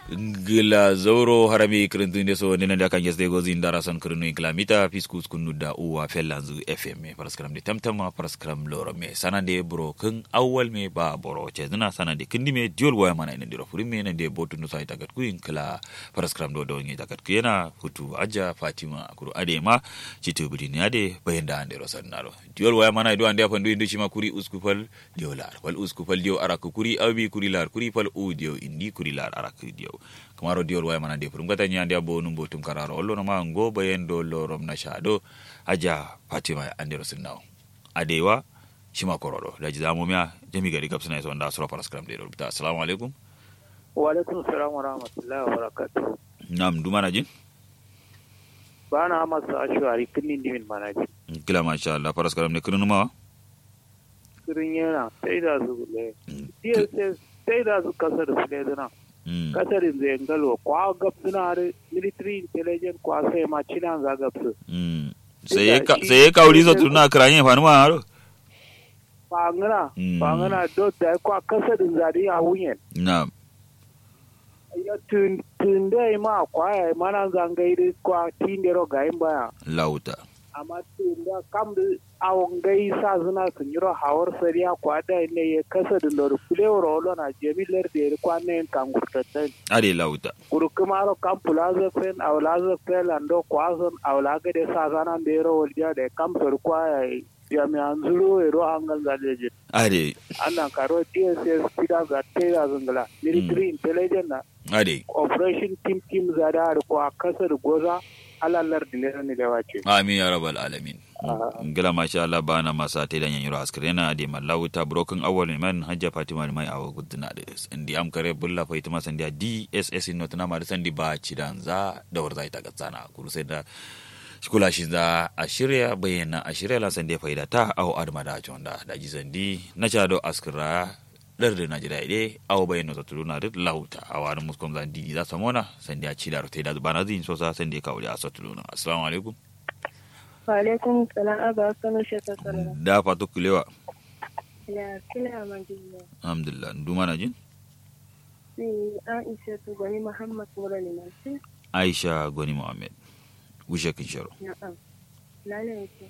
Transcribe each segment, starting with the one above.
gila zauro harami kirintinde so nena da kan yesde gozi ndara son kirinu kilamita fiskus kunu da uwa fellanzu fm paraskram de tamtama paraskram loro me sanande bro kun awwal me ba boro ce zina sanande kindi me diol waya mana ina diro furin me na de botu no sai tagat kuin kala paraskram do do ngi tagat kuyena hutu aja fatima kuru ade ma citu bidini ade bayenda ande ro sannaro diol waya mana do ande afandu indi shima kuri uskufal diolar wal uskufal dio araku kuri awbi kuri lar kuri fal u dio indi kuri lar araku dio kamaro diol waya mana de furum gata nyande abo num botum kararo ollo ma ngo bayen do lorom na shado aja fatima ande ro sinnawo adewa shima korodo da ji zamu miya jami gari gabsa na yason da sura paraskram de rubuta assalamu alaikum wa alaikum salam wa rahmatullahi wa barakatuh nam duma na jin ba na masu ashwari kinnin dimin manaji kila masha Allah paraskram ne kunu ma kirin yana sai da su gule dss sai da su kasar su ne zina kasar zai ngalo kwa gab suna da military intelligence kwa sai ma cina za gab su sai ya kauri zo tuna kiranye fa numa haro fangana fangana do da kwa kasar zari a wunyen na'am ya tun tun dai ma kwa ya mana zangai kwa tindero ga yin baya lauta amma tun da kam da awon gai sa suna sun yi hawar sariya kwa da ne ya kasa da lor fulewar olo na jamilar da ya kwa ne kan gurtattan are lauta kuru kuma ro kam plaza fen awlaza fen ando kwa son awlaga de sa sana da ro walja da kam sor kwa ya jami'an zuro ero hangal zaleje are annan karo dss pida ga tera zungala military intelligence na are operation team team zada ko a kasar goza alallar dilera ne da wace amin ya rabbal alamin ngila masha Allah bana masa te dan yanyiro askrena de mallahu ta broken awwal man hajja fatima mai awa gudna da indi am kare bulla fa itama sandia dss not na ma sandi ba cidan za da warza ita gatsana kuru sai da kula shi za a shirya bayyana a shirya lan sandi faida ta aw adma da jonda da ji sandi na cha do askra dar da najira ide aw bayyana ta tuluna da lauta a wani muskom zan di za samona sandi a ci da rote da bana zin so sa sandi ka wuri a satuluna assalamu alaikum Waalaikum salam aba kanu shata salam. da fatu kulewa Ya kila majiya. alhamdulillah nduma na jin Si Aisha tu gani Muhammad Murali Mansi. aisha goni muhammad wushe kin sharo Na'am. Lale yake.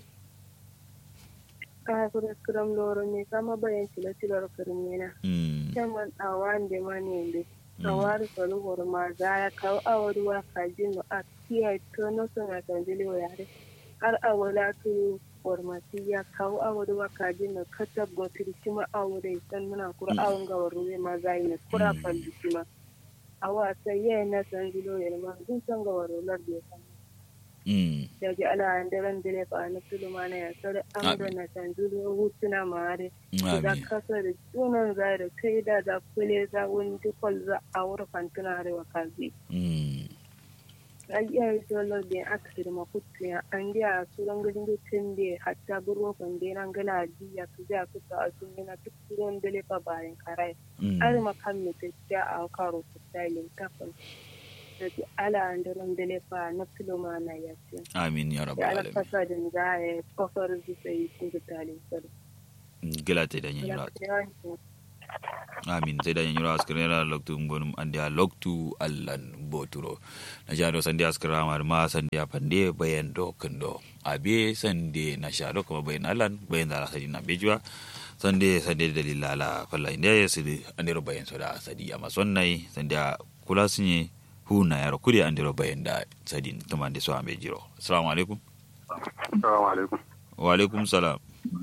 Ka kura kuram loro ne kama bayan tilo tilo kurum yana. mm Chaman awan de mani inde. Awar kalu hor ma zaya kau awaruwa kajin no a kiya to no sona tanjili wa yare. Har awala tu warmati ya kawo awaruwa kajin no katab gotiri kima awure san muna kura awon ga waruwe ma zai ne kura falli kima. Awa sai yayin na tanjilo ya ma dun san ga warular da ya san. mm daji ala andaren dile ba na tuluma na ya sare an da na tanjilo hutuna mare. da amin kasa da sunan za da kai da za kule za wani dukkan za a wurin fantuna arewa kazi. mm An iya yi dole da aka firma kutu ya an diya su ran gudun dukkan da hatta burwa kwande nan gana jiya su ja su ta asu yana duk ruwan dole fa bayan karai. mm Ar makan mai tafiya a karo su stylin kafin. Da ji ala an daren dole fa na filoma na ya ce. amin ya Da rabbal ala alamin fasa da za a yi kofar zuwa yi sun gutalin sarki. gila te dan yanyiro amin sai dan yanyiro askrena loktu ngonum ande a loktu allan boturo na jado sande askra mar ma sande pande bayan do kendo abe sande na shado kuma bayan allan bayan da sadi na bejwa sande sande dalila la falla inde sidi andiro bayan soda sadi amma sonnai sande kula sunye huna yaro kudi andiro bayan da sadin tumande so ambe jiro assalamu alaikum Assalamu alaikum. wa alaikum salam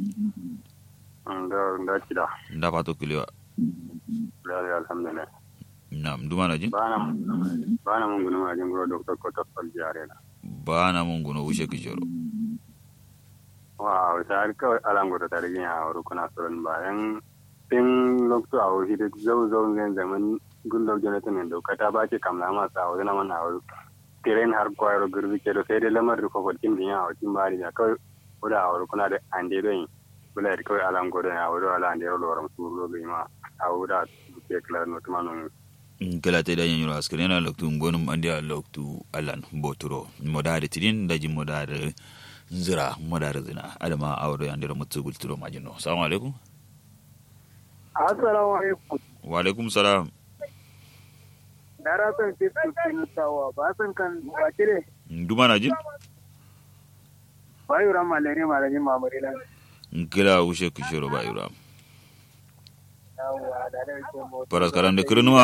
Da da kida. nda fato kulewa Da alhamdulillah. nam dumana jin Bana bana mun gunu ma jingro Dr. Kota Faljare na. bana mun guno wuce kijoro Wa ta har kawai alango da tare yin a wuri kuna tsoron bayan tin lokto a wuri da zau zau zan zaman gullo Jonathan ne doka ta ba ke kamla ma sa wuri na mana wuri. Tiren har kwayar gurbi ke da sai dai lamar da kofar kin biya a wakin bari da kawai wuri a wuri kuna da ande don bula da kawai alango da a wuri wala ande loram su robe ma a wuri a ke klar no tumanon kala te da yanyiro askare na loktu ngonum andi a loktu alan boturo modare tidin daji modare nzira modare zina adama awro yandiro mutsu gulturo majino assalamu alaikum assalamu alaikum wa alaikum salam dara san ce su tawa ba san kan wakile duma na jin bayu ran malare malare mamare lan kila ushe kushero ba yura yawa da da ke mo paras karam de kirnuwa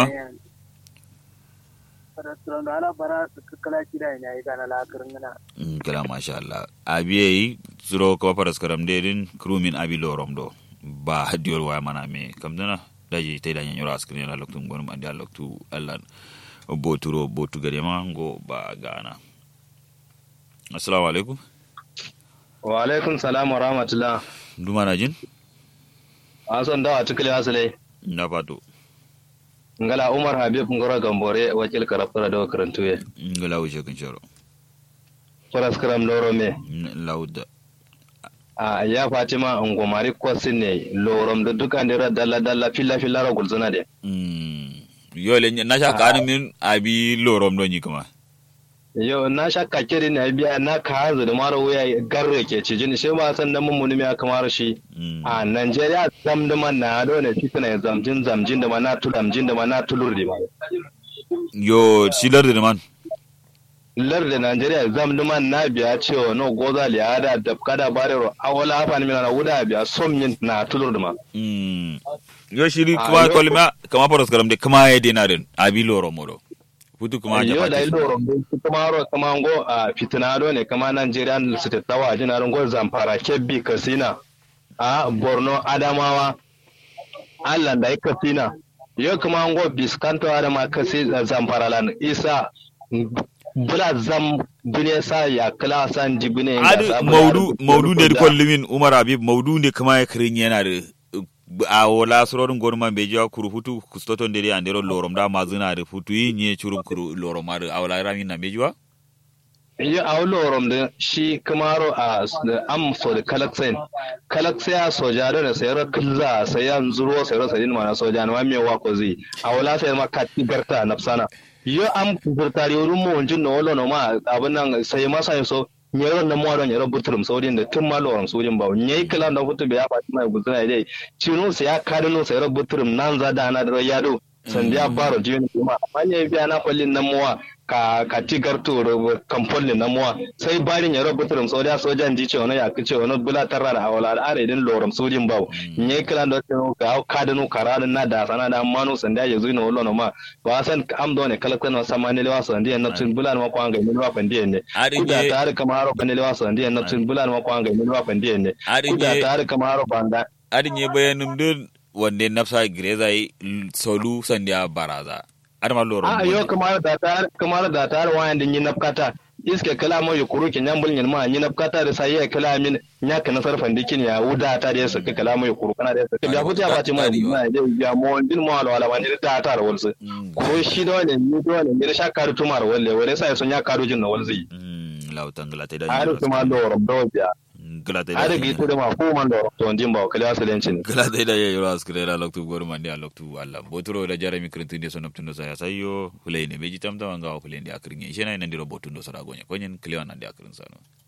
restaurant da ala bara su kala kida ina yi kana la kirngana kila masha Allah abiye suro ko paras karam de din krumin abi lorom do ba hadiyor waya mana me kamdana daji tay da nyoro askrin la loktu ngon andi loktu Allah boturo botu gade ma ngo ba gana assalamu alaikum wa alaikum salam wa rahmatullah duma na jin ason dawa tukule asale na fato ngala umar habib ngoro gambore wakil karafura da karantuye ngala wuce kan sharo faras karam loro me lauda a ya fatima ngomari kwasin ne lorom da duka ne dalla dalla filla filla ra gulzuna de yole na sha kanin min abi lorom don yi kuma yo na shakka kiri na biya na ka hanzu da mara wuya garre ke ci jini shi ba san da mun muni ya kamar shi a Najeriya zam da man na do ne fitina ya zamjin zamjin da mana tu zamjin da mana tulur di ma yo shilar da man lar da Najeriya zam da man na biya cewa no goza li ada da kada bare ro awala afan mi na wuda biya som yin na tulur di ma yo shiri kuma kolma kama paros karam de kama ya dinarin abi lorom mo hutu kuma ya da ilo rombe kuma ro kuma ngo a fitinado ne kuma Najeriya su tattawa jina ron go zamfara kebbi kasina a Borno Adamawa Allah da ya kasina yo kuma ngo biskanto adama kasi zamfara lan isa bula zam bune sa ya kala san jibune adu maudu maudu ne ko limin Umar Habib maudu ne kuma ya kirin yana da a wala surorin gorman bai jiwa kuru hutu kustoton dere an dero lorom da mazina da futu yi nye churum kuru lorom ar a wala rami na bai jiwa yi a lorom da shi kamaro a am so da kalaksain kalaksaya soja da sayar kilza sayan zuro sayar sadin mana soja na mai wa ko zai a wala sayar ma kati garta nafsana yo am furtari wurin mu wanjin na wala no ma abin nan sai masa so nyero na mo don nyero butrum sodin da tun ma loram sodin ba nyai kala da futu ya fati mai guzuna dai cinu sai ya kadu no sai butrum nan za da na da yado sandiya baro jini kuma amma ne biya na kwallin nan muwa ka ka tigar to kamfolin nan muwa sai barin ya butrum sodiya sojan ji ce wani ya kice wani bula tarra da awala al'ada idan loram sodin ba nyai kala da ka kadu no karanin na da sana da manu sandiya ya zuina wallo no ma ba san am do ne kala kana sama ne lewa sandiya na tun bula ma kwanga ne lewa fandiya ne kuda ta har kama haro kan lewa sandiya na tun bula ma kwanga ne lewa fandiya ne kuda ta har kama haro banda adin ye bayanum din wande nafsa greza yi solu sandiya baraza adama loro a yo kamar da tar kamar da tar wayan din yin nafkata iske kala mo yukuru ke nyambul nyen ma yin nafkata da sai ya kala min nya kana sarfan dikin ya wuda ta da saka kala mo yukuru kana da saka ya futa ba ce mai ma da ya mo din mo ala wala wani da ta walsu ko shi dole ni dole ni sha karu tumar walle wale sai sun ya karu jin na walzi lautan glate da har kuma loro do biya glate da har gi tude ma ko man loro to ndin ba kala asalenci glate da ya yoro askre da loktu gor man dia loktu Allah botoro da jarami krintu de sonop tundo saya sayo fulai ne beji tamta wanga fulai ndi akrinye shena ina ndiro botundo sara gonya konyen klewa na ndi akrin sano